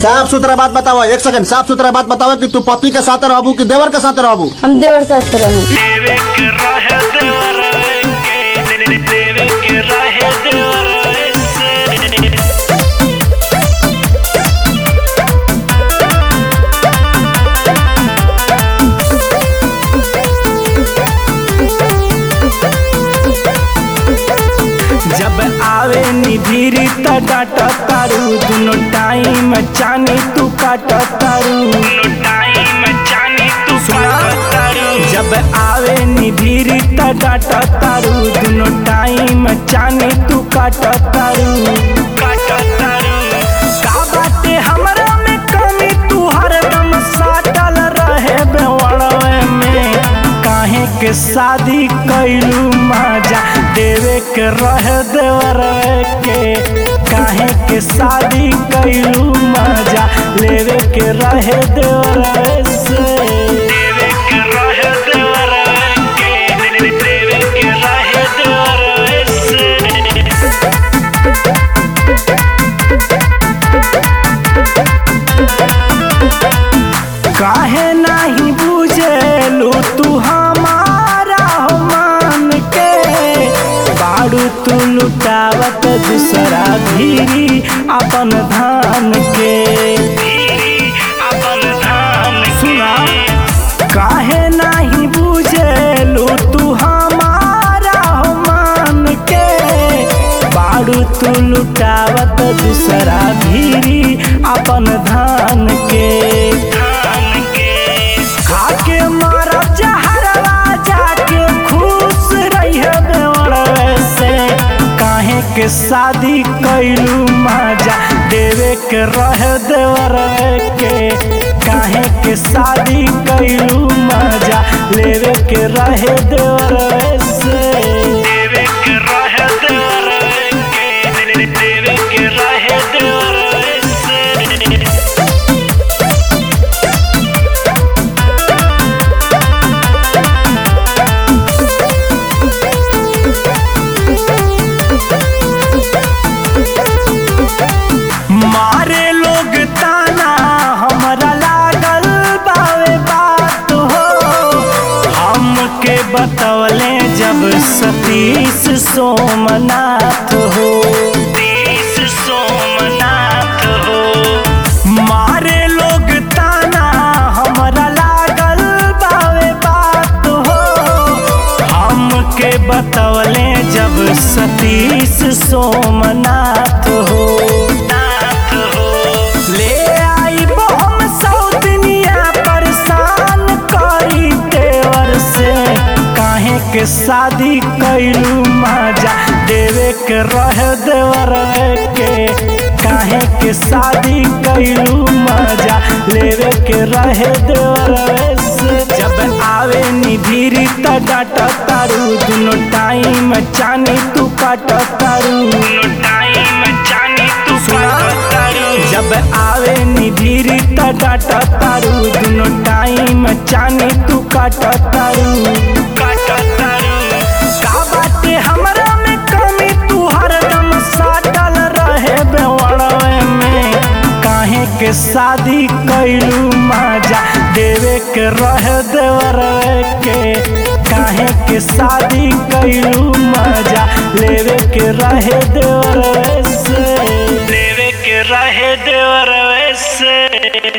साफ सुथरा बात बताओ एक सेकंड साफ सुथरा बात बताओ कि तू पति के साथ रहबू कि देवर के साथ रहबू हम देवर साथ रहूं देवे के रहे देवर के देवे के रहे देवर से जब आवे निधिरी त डाट तारू दुनो टाइम चानी तू काट तारू दुनो टाइम चानी तू काट तारू जब आवे निधिरी त डाट तारू दुनो टाइम चानी तू काट तारू काट तारू का बाटे हमरा में कमी तू हरदम साटल रहे बेवड़वे में काहे के शादी कैलू मजा देवे के रह देवर के काहे के शादी कैलू मजा लेवे के रह देवर से देवे के रह देवर के देवे के रह देवर से काहे नहीं बुझेलू तू हमारा हो मान के बाड़ू तू लुटावत दूसरा धीरी अपन धान के अपन धान सुना काहे नहीं बुझेलू तू हमारा हो मान के बाड़ू तू लुटावत दूसरा धीरी अपन धान के धान के खाके मारा जहरवा जाके खुश रहिए बेवड़ से काहे के शादी कैलू मजा देवे के रह देवर के काहे के शादी कैलू मजा लेवे के रहे देवर से देवे के रहे देवर के देवे के रहे देवर से मारे लोग ताना हमरा लागल बावे बात हो हमके बतवले जब सतीश सोमनाथ हो सतीश सोमनाथ हो मारे लोग ताना हमरा लागल बावे बात हो हमके बतवले जब सतीश सोमनाथ हो नाथ हो ले आई हम सौतनिया परेशान करी देवर से काहे के शादी कैलू मजा देवे के रह देवर के काहे के शादी कैलू मजा लेवे के रहे देवर से जब आवे निधिरी त डाट तारू दुनो टाइम चानी तू काट तारू दुनो टाइम चानी तू काट तारू जब आवे निधिरी त डाट तारू दुनो टाइम चानी तू काट तारू काट तारू का बाटे हमरा में कमी तू हरदम साटल रहे बेवड़वे में काहे के शादी कैलू मजा देवे के रह देवर के काहे के शादी कैलू मजा लेवे के रहे देवर से लेवे के रहे देवर से